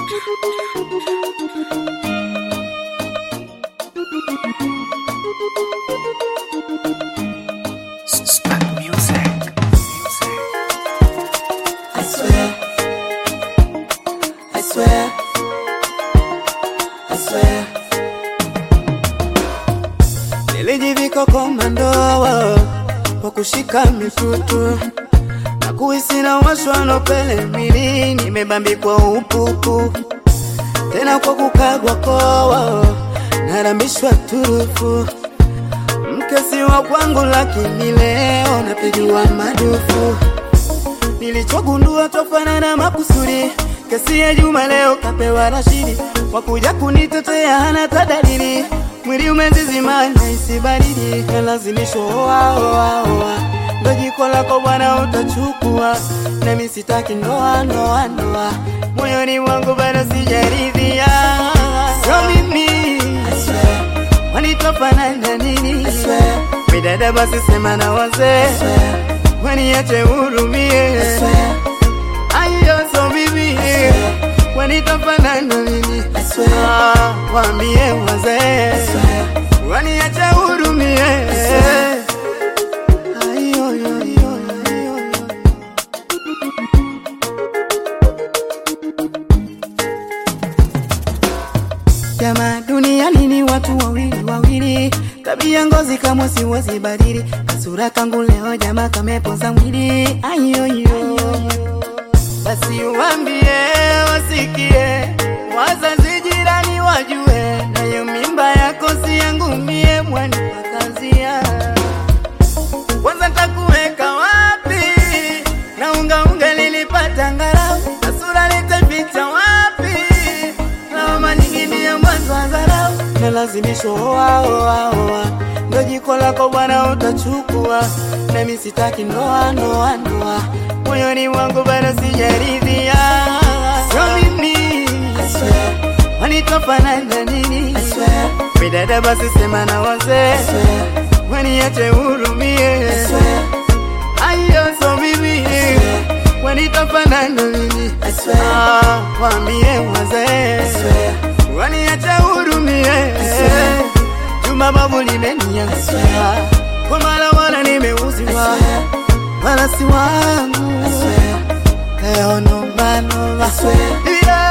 I swear, I swear, I swear. Nilijivika komando kwa kushika mitutu na kuhisi na washwa na pele mwili, nimebambikwa upupu tena kwa kukagwa koa, narambishwa turufu mkesi wa kwangu, lakini leo napigiwa madufu Nilichogundua tofanana makusudi, kesi ya Juma leo kapewa Rashidi, wakuja kunitetea hana tadalili, mwili umezizima naisi baridi, kalazimishwa oa oa oa, ndo jiko lako bwana utachukua, nami sitaki ndoa ndoa ndoa, moyoni mwangu bado sijaridhia, sio mimi wanitofanana nini? Midada basi sema na wazee waniache hurumie, ayo so mimi wanitofanana nini? Ah, Waambie wazee waniache hurumie. Ayo, yo, yo, yo, yo, yo. Jamaa duniani ni watu wawili wawili, tabia ngozi kamwe siwezi badili, kasura kangu leo jamaa kamepoza mwili. Ayoyo, basi uambie wasikie, wazazi jirani wajue, nayo mimba yako si yangu mie, mwani wakazia kwanza takuweka wapi? na unga unga lilipata ngarau, na sura litaficha wapi? lawama nyingine ya mwanzo wa dharau, na lazimisho oa oa oa, ndo jiko lako bwana utachukua, nami sitaki ndoa ndoa ndoa, moyoni mwangu bado sijaridhia, sio mimi wanitofanana nini? Midada basi sema na wazee waniache hurumie, ayo so mimi wanitofanana nini? Ah, waambie wazee waniache hurumie, juma babu limeniangusha, kwa mara wala nimeuziwa, wala si wangu leo noma noma, yeah.